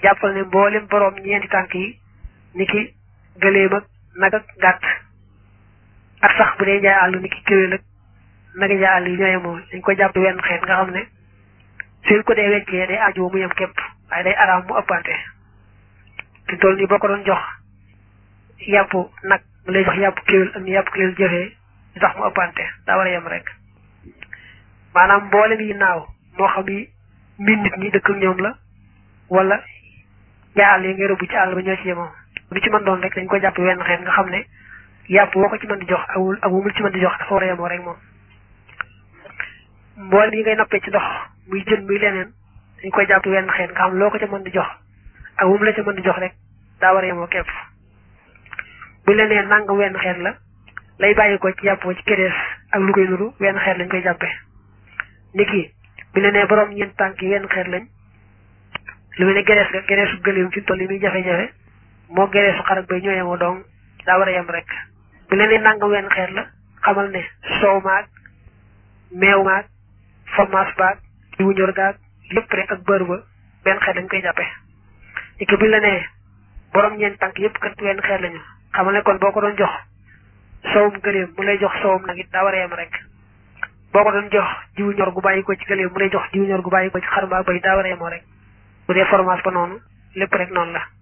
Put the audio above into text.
jàppal ne mboolem boroom ñeenti tànk yi ni ki gëléem ak nag ak gàtt ak sax bu dee njaay àll ni ki kéwél ak nagi njaay àll yi ñooye moom dañ ko jàpp wenn xeet nga xam ne suñ ko dee weccee day aajo mu yem képp waaye day araam mu ëppante te toll nii boo ko doon jox yàpp nag mu lay jox yàpp kéwél ak ñu yàpp kéwél jëfee di tax mu ëppante daa war a yem rek maanaam mboolem yi naaw moo xam yi mbir nit ñi dëkk ak ñoom la wala njaay àll yi ngay rëbb ci àll ba ñoo ci yemoo lu ci mën doon rek dañ ko jàpp wenn xeet nga xam ne yàpp woo ko ci mën di jox ak wul ak wumul ci mën di jox dafa war a yemoo rek moom mboolem yi ngay nappee ci ndox muy jën muy leneen dañ koy jàpp wenn xeet nga xam loo ko ca mën di jox ak wum la ca mën di jox rek daa war a yemoo képp bu leneen nangam wenn xeet la lay bàyyi ko ci yàpp ci kerees ak lu koy nuru wenn xeet lañ koy jàppee ni ki bi leneen borom ñeent tànk yi wenn xeet lañ lu mel ne gerees ga gereesu gëléem fi toll yi muy jafe-jafe moo gereesu xar ak bay ñoo yemoo donc daa war a yem rek bu leneen nangam wenn xeet la xamal ne soow maag meew maag fromage baag diwu ñor gaag lépp rek ak bër ba benn xeet lañ koy jàppe ni ki bu la nee borom ñeent tànk yëpp kat wenn xeet lañu xamal ne kon boo ko doon jox soowum gëléem mu lay jox soowum nag it daa war a yem rek boo ko doon jox diwu ñor gu bàyyi ko ci gëléem mu lay jox diwu ñor gu bàyyi ko ci xar mbaa bay daa war a yemoo rek bu dee fromage ba noonu lépp rek noonu la